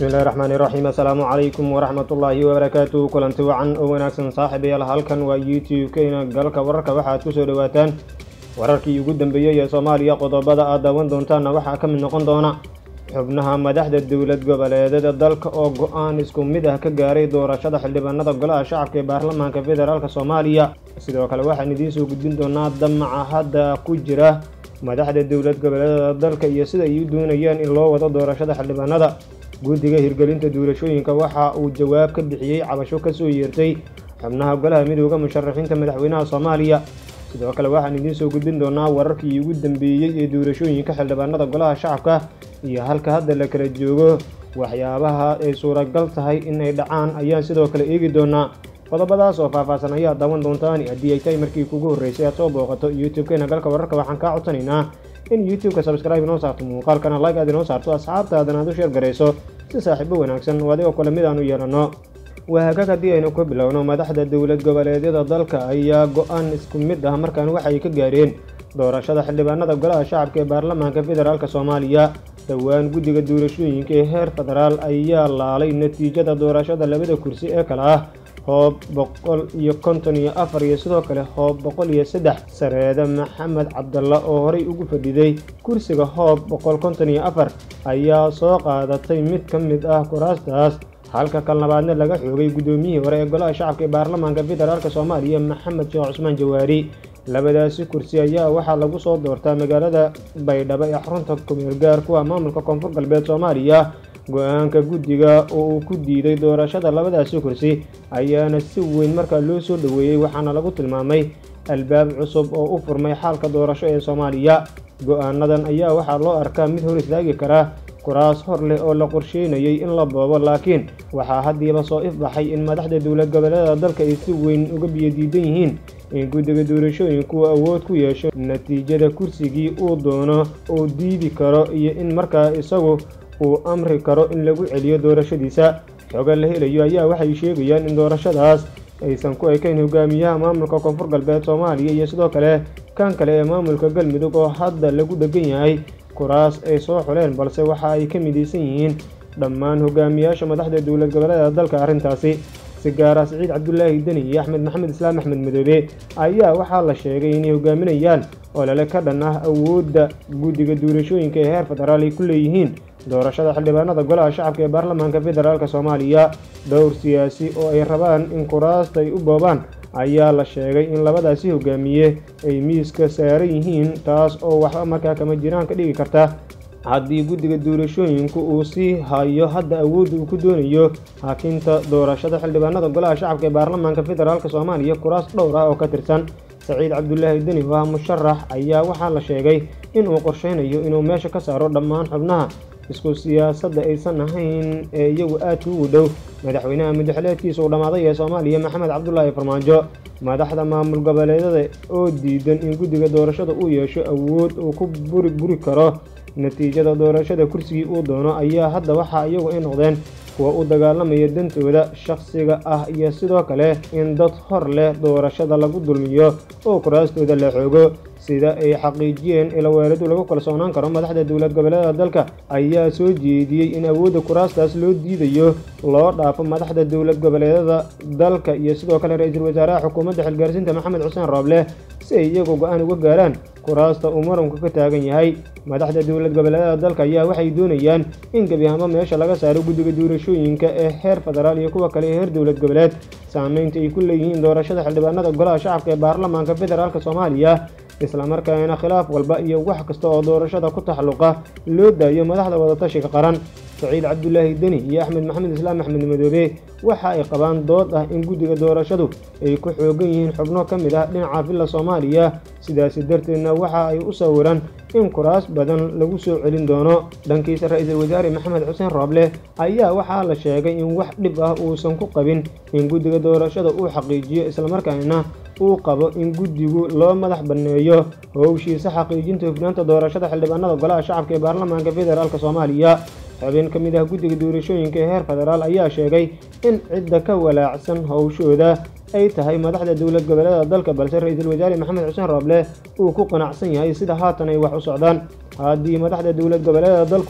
bismillahi raxmaani raxiim assalaamu calaykum waraxmatullaahi wabarakaatu kulanti wacan oo wanaagsan saaxiibayaal halkan waa youtube-keyna galka wararka waxaad kusoo dhowaataan wararkii ugu dambeeyey ee soomaaliya qodobada aad daawan doontaanna waxaa ka mid noqon doona xubnaha madaxda dowlad goboleedyada dalka oo go-aan isku mid ah ka gaaray doorashada xildhibaanada golaha shacabka ee baarlamaanka federaalk soomaaliya sidoo kale waxaan idiin soo gudbin doonaa damaca hadda ku jira madaxda dowlad goboleedyada dalka iyo sida ay u doonayaan in loo wado doorashada xildhibaanada guddiga hirgelinta doorashooyinka waxa uu jawaab ka bixiyey cabasho kasoo yeertay xubnaha golaha midooda musharaxiinta madaxweynaha soomaaliya sidoo kale waxaan idiin soo gudbin doonaa wararkii ugu dambeeyey ee doorashooyinka xildhibaanada golaha shacabka iyo halka hadda la kala joogo waxyaabaha ay suuragal tahay inay dhacaan ayaan sidoo kale eegi doonaa qodobadaas oo faahfaahsan ayaad daawan doontaan haddii ay tahay markii kugu horreysay aad soo booqato youtube-keena galka wararka waxaan kaa codsanaynaa in youtube-ka subscribe inoo saarto muuqaalkana like aad inoo saarto asxaabtaadana aad u sheer garayso si saaxiibo wanaagsan oo adigoo kale mid aan u yeelanno waagaag haddii aynu ku bilowno madaxda dowlad goboleedyada dalka ayaa go-aan isku mid ah markaan waxay ka gaareen doorashada xildhibaanada golaha shacabka ee baarlamaanka federaalk soomaaliya dhowaan guddiga doorashooyinka ee heer federaal ayaa laalay natiijada doorashada labada kursi ee kale ah hoob boqol iyo konton iyo afar iyo sidoo kale hoob boqol iyo saddex sareede maxamed cabdalla oo horey ugu fadhiday kursiga hoob boqol konton iyo afar ayaa soo qaadatay mid ka mid ah kuraastaas halka kalnabaadna laga xoogay guddoomiyihii hore ee golaha shacabka ee baarlamaanka federaalk soomaaliya maxamed sheekh cusmaan jawaari labadaasi kursi ayaa waxaa lagu soo doortaa magaalada baydhabo ee xarunta kumeel gaar kuwa maamulka koonfur galbeed soomaaliya go-aanka guddiga oo uu ku diiday doorashada labadaasi kursi ayaana si weyn markaa loo soo dhoweeyey waxaana lagu tilmaamay albaab cusub oo u furmay xaalka doorasho ee soomaaliya go-aanadan ayaa waxaa loo arkaa mid hor istaagi kara kuraas hor leh oo la qorsheynayay in la boobo laakiin waxaa haddiiba soo ifbaxay in madaxda dowlad goboleeda dalka ay si weyn uga biyodiidan yihiin in guddiga doorashooyinku awood ku yeesho natiijada kursigii uu doono uu diidi karo iyo in markaa isagu uu amri karo in lagu celiyo doorashadiisa xoga la helayo ayaa waxay sheegayaan in doorashadaas aysan ku ekayn hogaamiyaha maamulka koonfur galbeed soomaaliya iyo sidoo kale kan kale ee maamulka galmudug oo hadda lagu dhegan yahay kuraas ay soo xuleen balse waxa ay ka midaysan yihiin dhammaan hogaamiyaasha madaxda dowlad goboleeda dalka arrintaasi si gaara siciid cabdulaahi deni iyo axmed maxamed islaam axmed madoobe ayaa waxaa la sheegay inay hogaaminayaan olole ka dhan ah awoodda guddiga doorashooyinka ee heer federaal ay ku leeyihiin doorashada xildhibaanada golaha shacabka ee baarlamaanka federaalk soomaaliya dhowr siyaasi oo ay rabaan in kuraasta ay u boobaan ayaa la sheegay in labadaasi hogaamiye ay miiska saaran yihiin taas oo waxba markaa kama jiraan ka dhigi karta haddii guddiga doorashooyinku uu sii hayo hadda awoodda uu ku doonayo hakinta doorashada xildhibaanada golaha shacabka ee baarlamaanka federaalk soomaaliya kuraas dhowr ah oo ka tirsan saciid cabdulaahi deni oo ah musharax ayaa waxaa la sheegay inuu qorsheynayo inuu meesha ka saaro dhammaan xubnaha isku siyaasadda aysan ahayn ee iyagu aadka ugu dhow madaxweynaha muddaxileedkiisa uu dhammaaday ee soomaaliya maxamed cabdulaahi farmaajo madaxda maamul goboleedyada oo diidan in guddiga doorashada uu yeesho awood uu ku buri buri karo natiijada doorashada kursigii uu doono ayaa hadda waxaa iyagu ay noqdeen kuwa u dagaalamaya dantooda shakhsiga ah iyo sidoo kale in dad hor leh doorashada lagu dulmiyo oo kuraastooda la xoogo sida ay xaqiijiyeen ilaweeladu lagu kalsoonaan karo madaxda dowlad goboleeda dalka ayaa soo jeediyey in awoodda kuraastaas loo diidayo loo dhaafo madaxda dowlad goboleedyada dalka iyo sidoo kale ra-iisul wasaaraha xukuumadda xilgaarsiinta maxamed xuseen rooble si ay iyagu go-aan uga gaaraan kuraasta uu muranku ka taagan yahay madaxda dowlad goboleedyada dalka ayaa waxay doonayaan in gebi ahaanba meesha laga saaro guddiga doorashooyinka ee heer federaal iyo kuwa kale ee heer dowlad goboleed saameynta ay ku leeyihiin doorashada xildhibaanada golaha shacabka ee baarlamaanka federaalk soomaaliya islamarkaana khilaaf walba iyo wax kasta oo doorashada ku taxalluqa loo daayo madaxda wadatashiga qaran saciid cabdulaahi deni iyo axmed maxamed islaam axmed madoobe waxa ay qabaan dood ah in guddiga doorashadu ay ku xoogan yihiin xubno ka mid ah dhinaca villa soomaaliya sidaasi darteedna waxa ay u sawiraan in kuraas badan lagu soo celin doono dhankiisa ra-iisul wasaare maxamed xuseen rooble ayaa waxaa la sheegay in wax dhib ah uusan ku qabin in guddiga doorashada uu xaqiijiyo islamarkaana uu qabo in guddigu loo madax banneeyo howshiisa xaqiijinta hufnaanta doorashada xildhibaanada golaha shacabka ee baarlamaanka federaalk soomaaliya xubin ka mid ah guddiga doorashooyinka ee heer federaal ayaa sheegay in cidda ka walaacsan howshooda ay tahay madaxda dowlad goboleeda dalka balse ra-iisul wasaare maxamed xuseen rooble uu ku qanacsan yahay sida haatan ay wax u socdaan haddii madaxda dowlad goboleeda dalku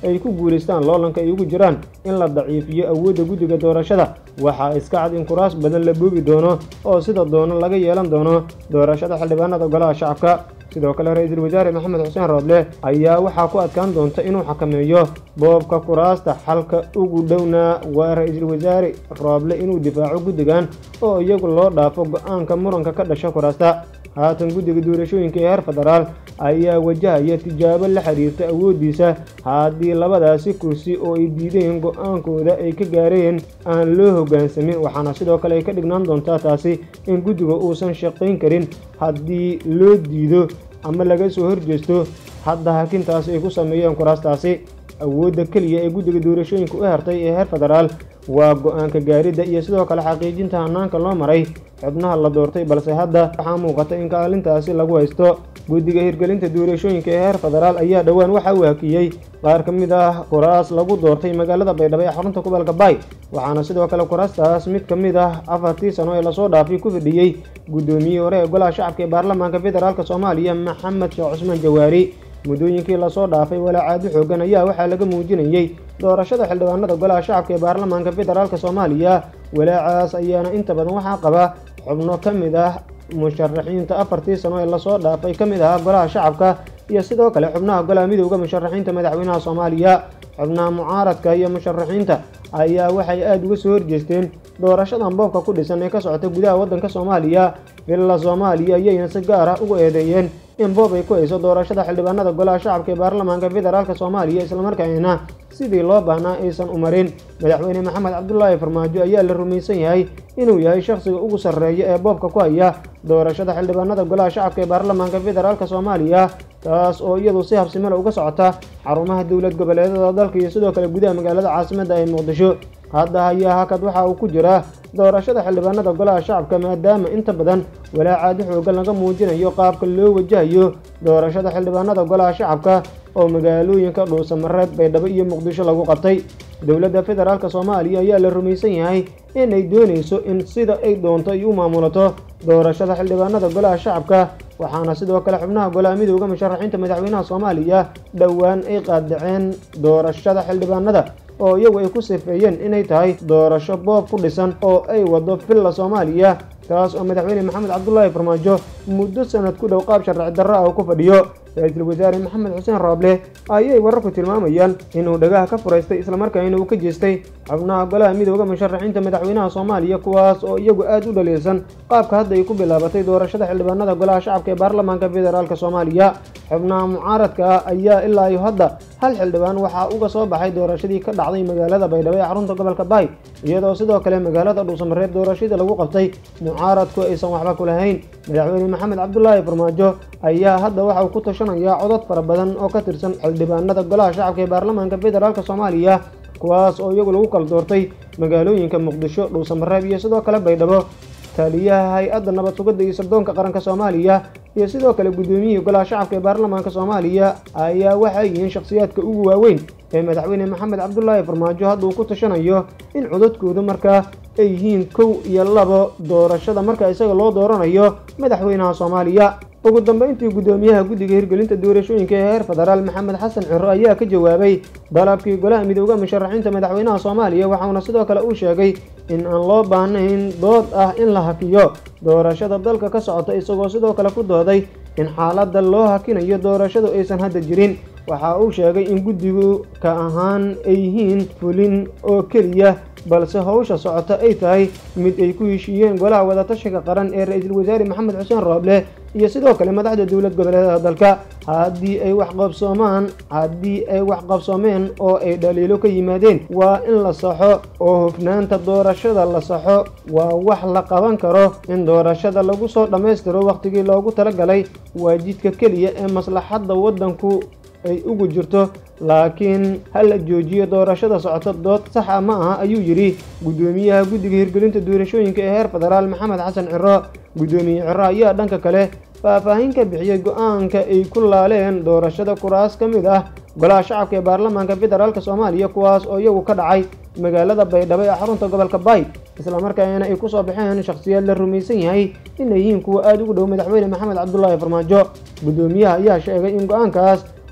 ay ku guulaystaan loolanka ay ugu jiraan in la daciifiyo awoodda guddiga doorashada waxaa iska cad in kuraas badan la boobi doono oo sida doono laga yeelan doono doorashada xildhibaanada golaha shacabka sidoo kale ra-iisul wasaare maxamed xuseen roodle ayaa waxaa ku adkaan doonta inuu xakameeyo boobka kuraasta xalka ugu dhowna waa ra-iisul wasaare rooble inuu difaaco guddigan oo iyagu loo dhaafo go-aanka muranka ka dhasha kuraasta haatan guddiga doorashooyinka ee heer federaal ayaa wajahaya tijaabo la xiriirta awooddiisa haddii labadaasi kursi oo ay diideen go-aankooda ay ka gaareen aan loo hoggaansamin waxaana sidoo kale ay ka dhignaan doontaa taasi in guddiga uusan shaqayn karin haddii loo diido ama laga soo horjeesto hadda hakintaasi ay ku sameeyeen kuraastaasi awoodda keliya ee guddiga doorashooyinka u hertay ee heer federaal waa go-aanka gaaridda iyo sidoo kale xaqiijinta hanaanka loo maray xubnaha la doortay balse hadda waxaa muuqata in kaalintaasi lagu haysto guddiga hirgelinta doorashooyinka ee heer federaal ayaa dhowaan waxa uu hakiyey qaar ka mid ah kuraas lagu doortay magaalada baydhabo ee xarunta gobolka baay waxaana sidoo kale kuraastaas mid ka mid ah afartii sano ee lasoo dhaafay ku fidhiyey guddoomiyihii hore ee golaha shacabka ee baarlamaanka federaalk soomaaliya maxamed sheekh cusmaan jawaari muddooyinkii lasoo dhaafay walaacaadi xoogan ayaa waxaa laga muujinayey doorashada xildhibaanada golaha shacabka ee baarlamaanka federaalk soomaaliya walaacaas ayaana inta badan waxaa qaba xubno ka mid ah musharaxiinta afartii sano ee lasoo dhaafay ka mid ahaa golaha shacabka iyo sidoo kale xubnaha golaha midowda musharaxiinta madaxweynaha soomaaliya xubnaha mucaaradka iyo musharaxiinta ayaa waxay aada uga soo horjeesteen doorashadan boobka ku dhisan ee ka socota gudaha waddanka soomaaliya villa soomaaliya ayayna si gaar ah uga eedeeyeen in boob ay ku hayso doorashada xildhibaanada golaha shacabka ee baarlamaanka federaalk soomaaliya islamarkaana sidii loo baahnaa aysan u marin madaxweyne maxamed cabdulaahi farmaajo ayaa la rumaysan yahay inuu yahay shakhsiga ugu sarreeya ee boobka ku haya doorashada xildhibaanada golaha shacabka ee baarlamaanka federaalk soomaaliya taas oo iyadu si habsimila uga socota xarumaha dowlad goboleedada dalka iyo sidoo kale gudaha magaalada caasimadda ee muqdisho hadda hayaa hakad waxa uu ku jiraa doorashada xildhibaanada golaha shacabka maadaama inta badan walaacaadi xoogan laga muujinayo qaabka loo wajahayo doorashada xildhibaanada golaha shacabka oo magaalooyinka dhuusamareeb baydhabo iyo muqdisho lagu qabtay dowladda federaalk soomaaliya ayaa la rumaysan yahay inay doonayso in sida ay doonto ay u maamulato doorashada xildhibaanada golaha shacabka waxaana sidoo kale xubnaha golaha midowda musharaxiinta madaxweynaha soomaaliya dhowaan ay qaadaceen doorashada xildhibaanada oo iyagu ay ku sifeeyeen inay tahay doorasho boob ku dhisan oo ay wado villa soomaaliya taas oo madaxweyne maxamed cabdulaahi farmaajo muddo sanad ku dhow qaab sharci darro ah uu ku fadhiyo ra-iisul wasaare maxamed xuseen rooble ayay wararku tilmaamayaan inuu dhagaha ka furaystay islamarkaana uu ka jeestay xubnaha golaha midowda musharaxiinta madaxweynaha soomaaliya kuwaas oo iyagu aada u dhaliilsan qaabka hadda ay ku bilaabatay doorashada xildhibaanada golaha shacabka ee baarlamaanka federaalk soomaaliya xubnaha mucaaradka ah ayaa ilaa iyo hadda hal xildhibaan waxaa uga soo baxay doorashadii ka dhacday magaalada baydhabo ee xarunta gobolka baay iyadoo sidoo kale magaalada dhuusamareeb doorashadii lagu qabtay mucaaradku aysan waxba ku lahayn madaxweyne maxamed cabdulaahi farmaajo ayaa hadda waxa uu ku tashanayaa codad fara badan oo ka tirsan xildhibaanada golaha shacabka ee baarlamaanka federaalk soomaaliya kuwaas oo iyagu lagu kala doortay magaalooyinka muqdisho dhuusamareeb iyo sidoo kale baydhabo taliyaha hay-adda nabad sugidda iyo sirdoonka qaranka soomaaliya iyo sidoo kale guddoomiyihii golaha shacabka ee baarlamaanka soomaaliya ayaa waxay yihiin shakhsiyaadka ugu waaweyn ee madaxweyne maxamed cabdulaahi farmaajo hadda uu ku tashanayo in codadkoodu markaa ay yihiin kow iyo labo doorashada marka isaga loo dooranayo madaxweynaha soomaaliya ugu dambeyntii guddoomiyaha guddiga hirgelinta doorashooyinka ee heer federaal maxamed xasan ciro ayaa ka jawaabay dalabkii golaha midowda musharaxiinta madaxweynaha soomaaliya waxauna sidoo kale uu sheegay in aan loo baahnayn dood ah in la hakiyo doorashada dalka ka socota isagoo sidoo kale ku dooday in xaaladda loo hakinayo doorashadu aysan hadda jirin waxa uu sheegay in guddigu ka ahaan ay yihiin fulin oo keliya balse howsha socota ay tahay mid ay ku heshiiyeen golaha wadatashiga qaran ee ra-iisul wasaare maxamed xuseen rooble iyo sidoo kale madaxda dowlad goboleedada dalka haddii ay waxqabsoomaan haddii ay waxqabsoomeen oo ay dhaliilo ka yimaadeen waa in la saxo oo hufnaanta doorashada la saxo waa wax la qaban karo in doorashada lagu soo dhammaystiro wakhtigii loogu talagalay waa jidka keliya ee maslaxadda waddanku ay ugu jirto laakiin ha la joojiyo doorashada socota dood sax ah ma aha ayuu yidhi guddoomiyaha guddiga hirgelinta doorashooyinka ee heer federaal maxamed xasan ciro guddoomiye ciro ayaa dhanka kale faahfaahin ka bixiyey go-aanka ay ku laaleen doorashada kuraas ka mid ah golaha shacabka ee baarlamaanka federaalk soomaaliya kuwaas oo iyagu ka dhacay magaalada baydhabo ee xarunta gobolka baay islamarkaana ay kusoo baxeen shakhsiyaad la rumaysan yahay inay yihiin kuwa aada ugu dhow madaxweyne maxamed cabdulaahi farmaajo guddoomiyaha ayaa sheegay in go-aankaas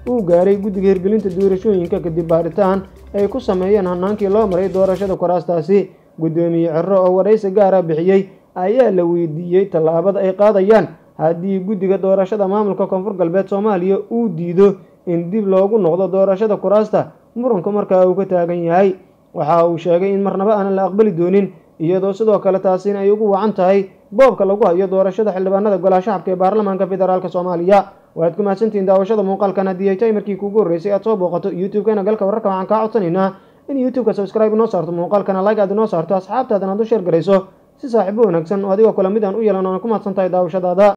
uu gaaray guddiga hirgelinta doorashooyinka kadib baaritaan ay ku sameeyeen hanaankii loo maray doorashada kuraastaasi guddoomiye ciro oo waraysi gaara bixiyey ayaa la weydiiyey tallaabada ay qaadayaan haddii guddiga doorashada maamulka koonfur galbeed soomaaliya uu diido in dib loogu noqdo doorashada kuraasta muranku markaa uu ka taagan yahay waxa uu sheegay in marnaba aanan la aqbali doonin iyadoo sidoo kale taasina ay ugu wacan tahay boobka lagu hayo doorashada xildhibaanada golaha shacabka ee baarlamaanka federaalk soomaaliya waaad ku mahadsantihiin daawashada muuqaalkan haddii ay tahay markii kuugu horreysay aad soo booqato youtube-kana galka wararka waxaan kaa codsanaynaa in youtube-ka subscribe inoo saarto muuqaalkana like aad inoo saarto asxaabtaadana ad u sheer garayso si saaxiibo wanaagsan oo adigoo kale mid aan u yeelan oona ku mahadsan tahay daawashadaada